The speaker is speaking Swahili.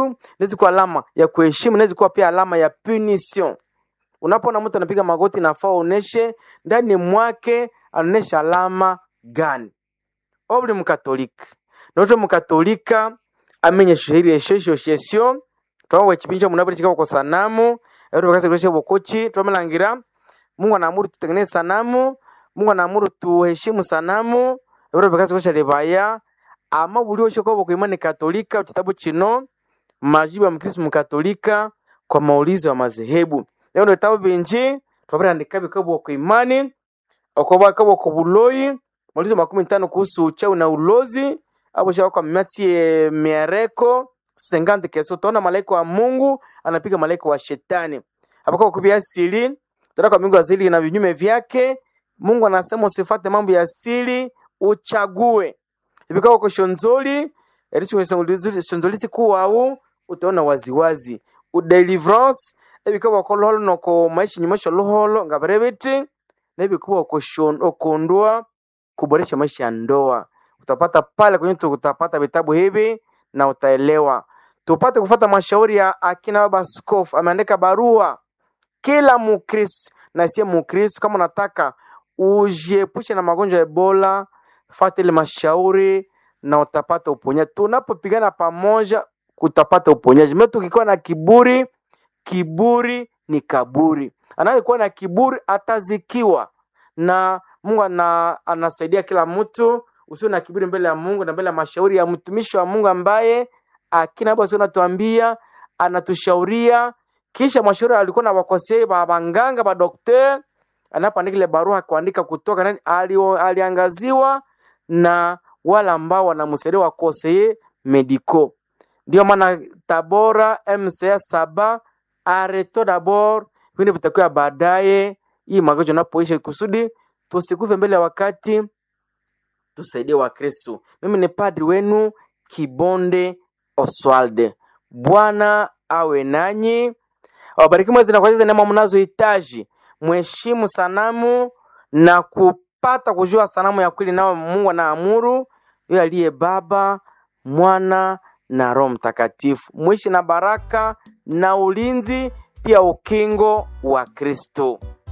kuamuru inaweza kuwa alama ya kuheshimu inaweza kuwa pia alama ya punition unapoona mtu anapiga magoti nafaa uoneshe ndani mwake anaonesha alama gani obuli mukatolika noto mukatolika amenye shihiri eshesho shesio twawe chipinjo munabuli chikabo kwa sanamu ero bakase kulesha bokochi twamelangira Mungu anaamuru tutengeneze sanamu Mungu anaamuru tuheshimu sanamu ero bakase kulesha lebaya ama buli osho kwa kwa imani katolika kitabu chino majibu ya mkristo mkatolika kwa maulizo ya madhehebu leo ndo vitabu binji twabarandika bikabo kwa imani okoba kabo ko buloyi maulizo makumi tano kuhusu uchawi na ulozi hapo shaka kwa miatie miereko 50 keso tona malaika wa Mungu anapiga malaika wa shetani hapo kwa kubia asili tena kwa Mungu asili na vinyume vyake Mungu anasema usifate mambo ya asili uchague ibikao kwa shonzoli ericho shonzoli siku au utaona waziwazi udeliverance ebikao kwa loholo noko maisha nyumasho loholo ngabarebeti na ibikuwa okondwa kuboresha maisha ya ndoa utapata pale kwenye tu- utapata vitabu hivi na utaelewa tupate kufata mashauri ya akina baba askofu ameandika barua kila mukristo na siye mukristo kama unataka ujiepushe na magonjwa ya ebola fata ile mashauri na utapata uponyaji tunapopigana pamoja utapata uponyaji me tukikuwa na kiburi kiburi ni kaburi anayekuwa na kiburi atazikiwa na mungu ana, anasaidia kila mtu usio na kiburi mbele ya mungu na mbele ya mashauri ya mtumishi wa mungu ambaye akina basi anatuambia anatushauria kisha mashauri alikuwa na wakosei ba banganga ba dokter anapoandika ile barua kuandika kutoka nani alio, aliangaziwa na wale ambao wanamsaidia wakoseye medico ndio maana tabora mca saba areto dabord vingine vitakuwa baadaye hii magonjwa napoisha kusudi tusikufe mbele ya wakati tusaidie wakristu mimi ni padri wenu kibonde oswalde bwana awe nanyi awabariki mwezi na kwa neema mnazohitaji mheshimu sanamu na kupata kujua sanamu ya kweli nao mungu anaamuru yeye aliye baba mwana na roho mtakatifu mwishi na baraka na ulinzi pia ukingo wa kristo